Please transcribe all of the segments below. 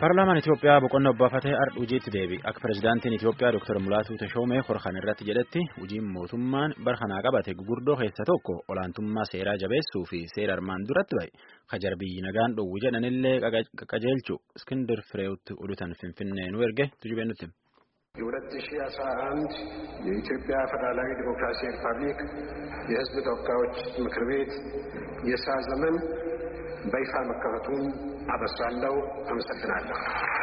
Paarlaamaan Itoophiyaa boqonnaa obbaafatee ardha hojiitti deebi'e. Akka pirezidaantiin Itoophiyaa Dr. Mulaatuu Tashoomee Horkan irratti jedhetti hojiin mootummaan barkanaa qabate gurguddoo keessa tokko olaantummaa seeraa jabeessuu fi seera armaan duratti ba'e. Kajar biyyi nagaan dhowwu jedhanillee qajeelchu Iskindir Fireewutti oduutan Finfinnee nu erge tujubee nutti. የ2011 የኢትዮጵያ ፌዴራላዊ ዲሞክራሲያዊ ሪፐብሊክ የሕዝብ ተወካዮች ምክር ቤት የሥራ ዘመን በይፋ መከፈቱን አበስራለሁ። አመሰግናለሁ።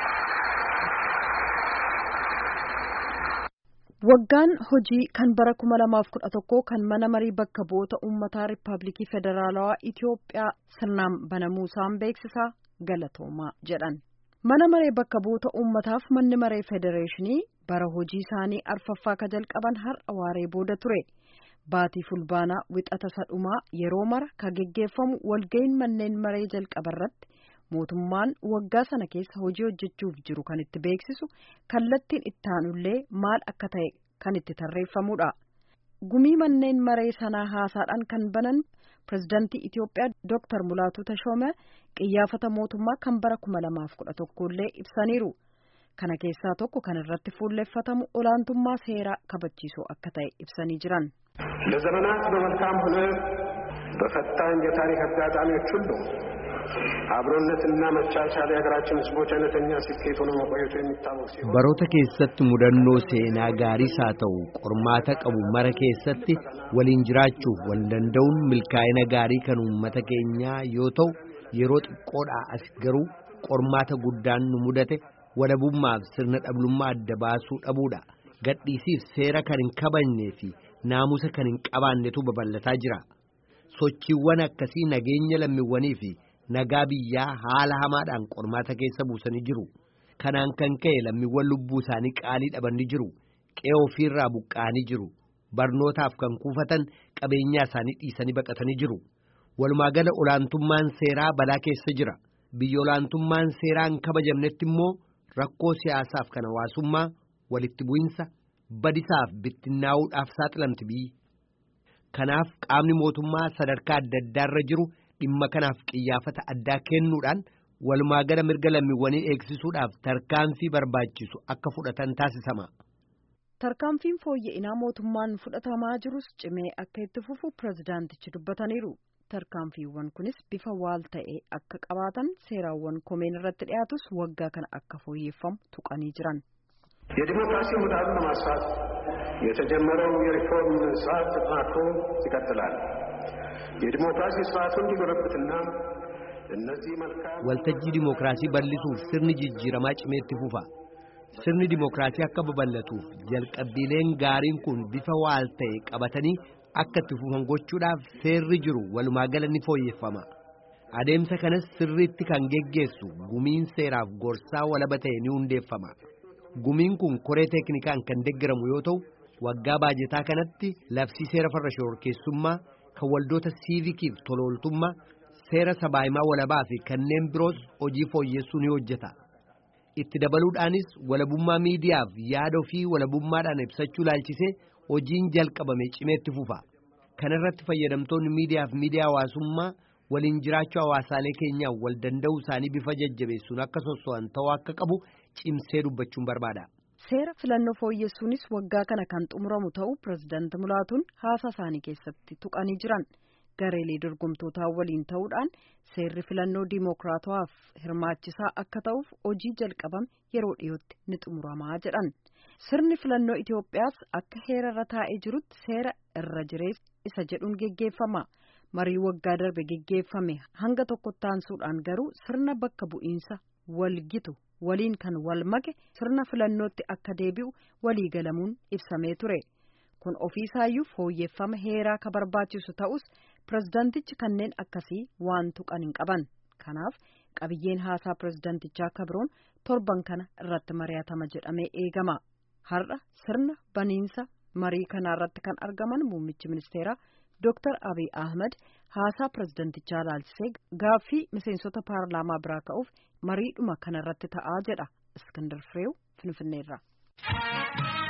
Waggaan hojii kan bara kuma lamaaf kudha tokkoo kan mana marii bakka bu'oota uummataa Riippaabilikii Federaalawaa Itoophiyaa sirnaan banamuusaan beeksisaa galatoomaa jedhan. Mana maree bakka bu'oota uummataaf manni maree federeeshinii bara hojii isaanii arfaffaa ka jalqaban har'a waaree booda ture. Baatii fulbaanaa wixata sadhumaa yeroo mara ka geggeeffamu walga'iin manneen maree jalqaba irratti mootummaan waggaa sana keessa hojii hojjechuuf jiru kan itti beeksisu kallattiin ittaanullee maal akka ta'e kan itti tarreeffamudha. Gumii manneen maree sanaa haasaadhaan kan banan pirezidaantii Itoophiyaa Dr. Mulaatuu Tashoomee qiyyaafata mootummaa kan bara kuma lamaaf kudha tokkollee ibsaniiru. Kana keessaa tokko kan irratti fuulleffatamu olaantummaa seeraa kabachiisuu akka ta'e ibsanii jiran. ለዘመናት በመልካም ሆነ በፈታኝ የታሪክ አጋጣሚዎች ሁሉ አብሮነትና መቻቻል የሀገራችን ሕዝቦች አይነተኛ ስኬት ሆኖ መቆየቱ የሚታወቅ ሲሆን baroota keessatti mudannoo seenaa gaariis haa ta'u qormaata qabu mara keessatti waliin jiraachuuf wal danda'uun milkaa'ina gaarii kan uummata keenyaa yoo ta'u yeroo xiqqoodhaa as garuu qormaata guddaan nu mudate walabummaaf sirna dhablummaa adda baasuu dhabuudha gadhiisiif seera kan hin kabajnee fi naamusa kan hin qabaannetu babal'ataa jira sochiiwwan akkasii nageenya lammiiwwanii fi nagaa biyyaa haala hamaadhaan qormaata keessa buusanii jiru kanaan kan ka'e lammiiwwan lubbuu isaanii qaalii dhabanii jiru qe'ee ofiirraa buqqa'anii jiru barnootaaf kan kuufatan qabeenyaa isaanii dhiisanii baqatanii jiru walumaagala olaantummaan seeraa balaa keessa jira biyya olaantummaan seeraa hin kabajamnetti immoo rakkoo siyaasaaf kan hawaasummaa walitti bu'insa badisaaf bittinnaa'uudhaaf saaxilamti biyyi kanaaf qaamni mootummaa sadarkaa adda addaarra jiru dhimma kanaaf qiyyaafata addaa kennuudhaan walumaagala mirga lammiiwwanii eegsisuudhaaf tarkaanfii barbaachisu akka fudhatan taasisama. Tarkaanfiin fooyya'inaa mootummaan fudhatamaa jirus cimee akka itti fufu pirezidaantichi dubbataniiru. Tarkaanfiiwwan kunis bifa waal ta'ee akka qabaatan seeraawwan komeen irratti dhiyaatus waggaa kana akka fooyyeffamu tuqanii jiran. የዲሞክራሲ ምህዳሩን ለማስፋት የተጀመረው የሪፎርም ስርዓት ተጠናክሮ ይቀጥላል። የዲሞክራሲ ስርዓቱ እንዲጎለብትና እነዚህ መልካም waltajjii dimookiraasii bal'isuuf sirni jijjiiramaa cimee itti fufa sirni dimookiraasii akka babal'atuuf jalqabbiileen gaariin kun bifa waal ta'e qabatanii akka itti fufan gochuudhaaf seerri jiru walumaagala ni fooyyeffama adeemsa kanas sirriitti kan geggeessu gumiin seeraaf gorsaa walaba ta'e ni hundeeffama gumiin kun koree teeknikaan kan deggaramu yoo ta'u waggaa baajetaa kanatti labsii seera farra shororkeessummaa kan waldoota siivikiif tolooltummaa seera sabaahimaa walabaa fi kanneen biroos hojii fooyyessuu ni hojjeta itti dabaluudhaanis walabummaa miidiyaaf yaada ofii walabummaadhaan ibsachuu laalchisee hojiin jalqabame cimeetti fufa kana irratti fayyadamtoonni miidiyaaf miidiyaa hawaasummaa waliin jiraachuu hawaasaalee keenyaa wal danda'uu isaanii bifa jajjabeessuun akka sosso'an ta'uu akka qabu cimsee dubbachuun barbaada. Seera filannoo fooyyessuunis waggaa kana kan xumuramu ta'uu pirezidaanti Mulaatuun haasaa isaanii keessatti tuqanii jiran gareelee dorgomtootaa waliin ta'uudhaan seerri filannoo diimookiraatawaaf hirmaachisaa akka ta'uuf hojii jalqabame yeroo dhiyootti ni xumuramaa jedhan. Sirni filannoo Itoophiyaas akka heerarra taa'ee jirutti seera irra jireessa isa jedhuun geggeeffama. Marii waggaa darbe geggeeffame hanga tokkotti aansuudhaan garuu sirna bakka bu'iinsa walgitu waliin kan wal make sirna filannootti akka deebi'u walii galamuun ibsamee ture. Kun ofiisaayyuu fooyyeffama heeraa ka barbaachisu ta'us pirezidaantichi kanneen akkasii waan tuqan hin qaban. Kanaaf qabiyyeen haasaa pirezidaantichaa kabroon torban kana irratti mari'atama jedhamee eegama. Har'a sirna baniinsa marii kanaa irratti kan argaman muummichi ministeeraa Dr. Abiy Ahmed haasaa pirezidaantichaa laalchisee gaaffii miseensota paarlaamaa biraa ka'uuf mariidhuma kanarratti ta'aa jedha Iskandar Fireew Finfinneerraa.